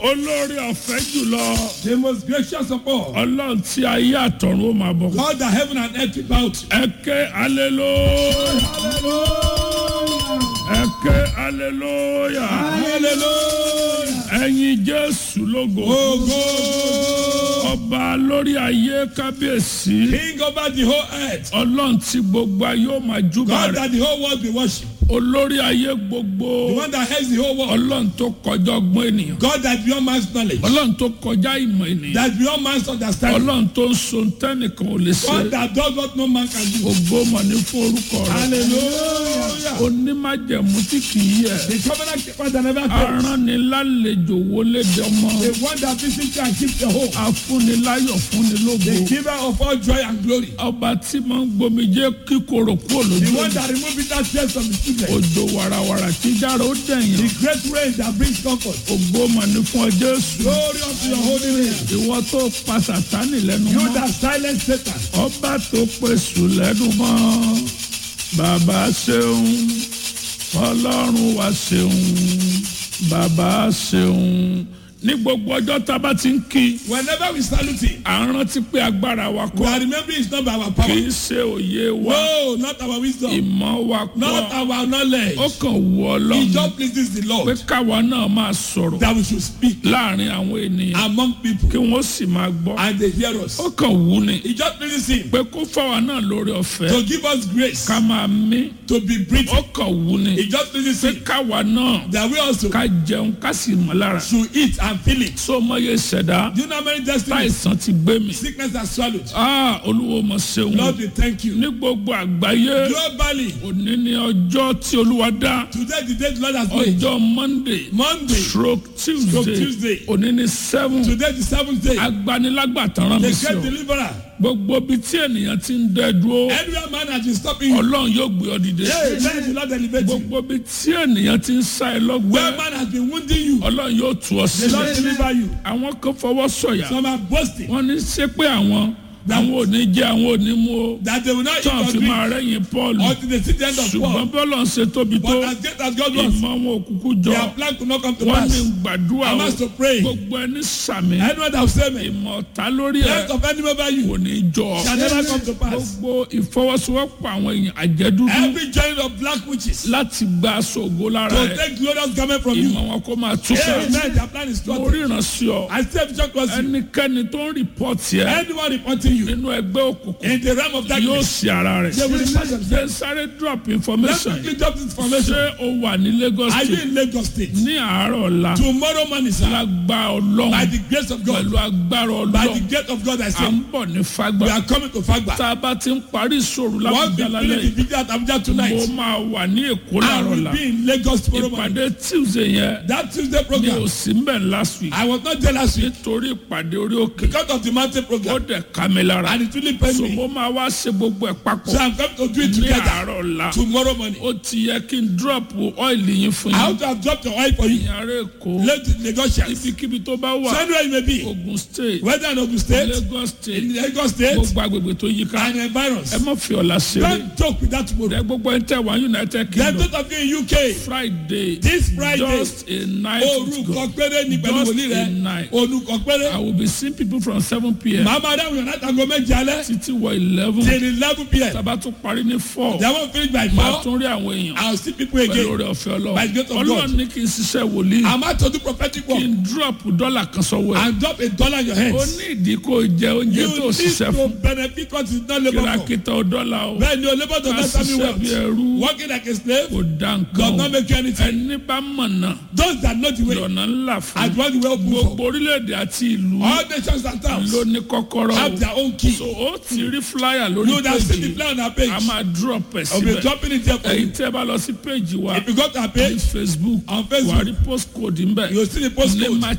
olórí ọ̀fẹ́ jùlọ The most gracious of all. ọlọ́run tí ayé àtọ̀run ó máa bọ̀. God that heaven and earth will bow to. ẹ ké hallelujah ẹ ké hallelujah Hallelujah. ẹ̀yin jésù lógo Ogo. ọba lórí ayé kábíyèsí King over the whole earth. ọlọ́run tí gbogbo ayé ó máa júbà God rẹ̀ that the whole world will worship. olórí ayé gbogbo The one that heads the whole world. ọlọ́run tó kọjá ọgbọ́n ènìyàn God that beyond man's knowledge. ọlọ́run tó kọjá ìmọ̀ ènìyàn That beyond man's understanding. ọlọ́run tó ń so tẹ́nìkan ò lè ṣe God that does what no man can do. ògo mọ̀ ní fún orúkọ rẹ̀ Hallelujah. onímájẹ̀mú tí kì í yẹ The covenant keeper that never fails. aránilálejò wọlé dọmọ The one that visits you and keeps the home. afúniláyọ̀ fúnilógo The giver of all joy and glory. ọba tí máa ń gbomijé kíkorò kúrò The lójú one that removes bitter tears from the children. òjò wàràwàrà tí jára ó dẹ̀yìn The great rain that brings comfort. ògo mọ̀ ní fún ọ Jésù Glory unto your holy name. ìwọ tó pa sàtánì lẹ́nu You mọ́ that silence Satan. ọba tó pèsè lẹ́nu mọ́ bàbá ṣeun ọlọ́run wa ṣeun bàbá ṣeun ní gbogbo ọjọ́ tá a bá ti ń kí Whenever we salute him, à ń rántí pé agbára wa we kọ́ are remembering it's not by our kì power. í ṣe òye wa No, not our wisdom. ìmọ̀ wa Not kọ́ our knowledge. ó kàn wù It ọlọ́run just pleases the pé Lord káwa náà máa sọ̀rọ̀ that we should speak láàrin àwọn ènìyàn among people kí wọ́n sì máa gbọ́ and they hear us. ó kàn wù ni It just pleases him pé kó fáwa náà lórí ọ̀fẹ́ to give us grace ká máa mí to be ó breathing. kàn wù ni It just pleases pé him káwa náà that we also ká jẹun ká sì mọ̀ lára should eat and feel it. sọ mọye ṣẹ̀dá Do you know how many destinies táìsàn ti gbé mi sickness has swallowed? Ah, olúwo mọ̀ ṣeun Lord, we thank you. ní gbogbo àgbáyé Globally, òní ní ọjọ́ tí olúwa dá today the day the Lord has made. ọjọ́ monday Monday, stroke tuesday Tuesday. òní ní seven today the seventh day. agbanilágbàtàn rán mi The sí great ọ deliverer. gbogbo ibi tí ènìyàn ti ń dẹ dúró Every man has been stopping you. ọlọ́run yóò gbé ọ dìde Hey, man, the Lord elevate you. gbogbo ibi tí ènìyàn ti ń sá ẹ Where lọ́gbẹ́ man has been wounding you. ọlọ́run yóò tú ọ The Lord sílẹ̀ deliver you. àwọn kan fọwọ́ sọ̀yà Some are boasting wọ́n ní ṣé pé àwọn àwọn ò ní jẹ́ àwọn ò ní mú o that they will not eat tán or fi drink máa rẹ́yìn paul until they see the end of ṣùgbọ́n war. bọ́lọ̀ ń ṣe tóbi tó But as great as God was, ìmọ̀ wọn òkùnkùn jọ their plan could not come to wọ́n ní pass. gbàdúrà I o must to pray. gbogbo ẹni sàmì Anyone that will say me, ìmọ̀ ọ̀tá lórí the ẹ̀ rest of enemy over kò you ní jọ shall never come to pass. gbogbo ìfọwọ́sowọ́pọ̀ àwọn èèyàn àjẹdúdú Every joint of black witches láti gba aṣọ lára to ẹ̀ take glorious garment from you. ìmọ̀ wọn kó máa túká Amen. Their plan is mo thwarted. ríran sí ọ I say vision cross you. ẹnikẹ́ni tó ń rìpọ́tì ẹ Anyone reporting you nínú ẹgbẹ́ òkùnkùn in the realm of yóò darkness, ṣe ara rẹ̀ they will report ṣe themselves. sáré drop Let's information quickly drop this information. ṣé o wà ní Lagos Are you State in Lagos State? ní àárọ̀ ọ̀la Tomorrow morning, sir, lágbá by ọlọ́run the grace of God, pẹ̀lú agbára by the ọlọ́run grace of God, I à say, ń bọ̀ ní we fagbá are coming to Fagba. tá a bá ti ń parí ìṣòro Once we lábùjá finish lálẹ́ the video at Abuja mo tonight, máa wà ní Èkó I láàárọ̀ will ọ̀la be in Lagos tomorrow morning. ìpàdé Tuesday yẹn That Tuesday mi ò program, sí mbẹ̀ last week I was not there last week nítorí ìpàdé orí òkè because of the mountain ó program, dẹ̀ ká mi lára and it really pained so me. mo máa wá ṣe gbogbo ẹ̀ papọ̀ So I'm coming to do it ní together àárọ̀ ọ̀la tomorrow morning. ó ti yẹ kí n drop oil yín fún I yín want to have dropped the oil for you. ní ará Èkó Let the Lagosians, ibikíbi tó bá so wà anywhere you may be, Ogun State whether in Ogun State, Lagos State in Lagos State, gbogbo agbègbè tó yí ká and environs. ẹ má fi ọ̀la ṣeré Don't joke with that tomorrow. ẹ gbogbo ẹ tẹ wá United Then Kingdom those of you in UK, Friday this Friday, just a night with orúkọ God péré ní pẹ̀lú Just wòlíì a rẹ̀, night. orúkọ péré. I will be seeing people from seven pm Màá máa dáhùn yàn láti aago méje alẹ́ títí wọ eleven till eleven pm. tàbá tún parí ní four They won't finish by máa four. tún rí àwọn èèyàn I'll see people pẹ̀lú again. oore ọ̀fẹ́ By the grace Ọlọ́run of God. Ọlọ́run ní kí n ṣiṣẹ́ wòlíì I'm out to do prophetic kí work n drop dọ́là kan sọ́wọ́ ẹ̀ and drop a dollar in your ó hands. ní ìdí kó jẹ oúnjẹ You tó need ṣiṣẹ́ to fún benefit what is not labour for. kìràkìtà dọ́là o Bẹ́ẹ̀ ni o labour to ká get family ṣiṣẹ́ bí wealth. ẹrú Working like a slave kò dá does nǹkan not o make you anything. ẹni bá mọ̀nà Those that know the way lọ́nà ńlá fún and want the way open for. gbogbo orílẹ̀-èdè àti ìlú All nations and towns ló ní kọ́kọ́rọ́ have o their own key. so ó ti rí flyer lórí You would have seen the péjì plan on our page. a máa drop ẹ̀ I'll be síbẹ̀ dropping it there for èyí you. tẹ́ bá lọ sí péjì wa If you go to our ní page Facebook on wà á Facebook, rí postcode ńbẹ̀ you'll see the ní postcode. March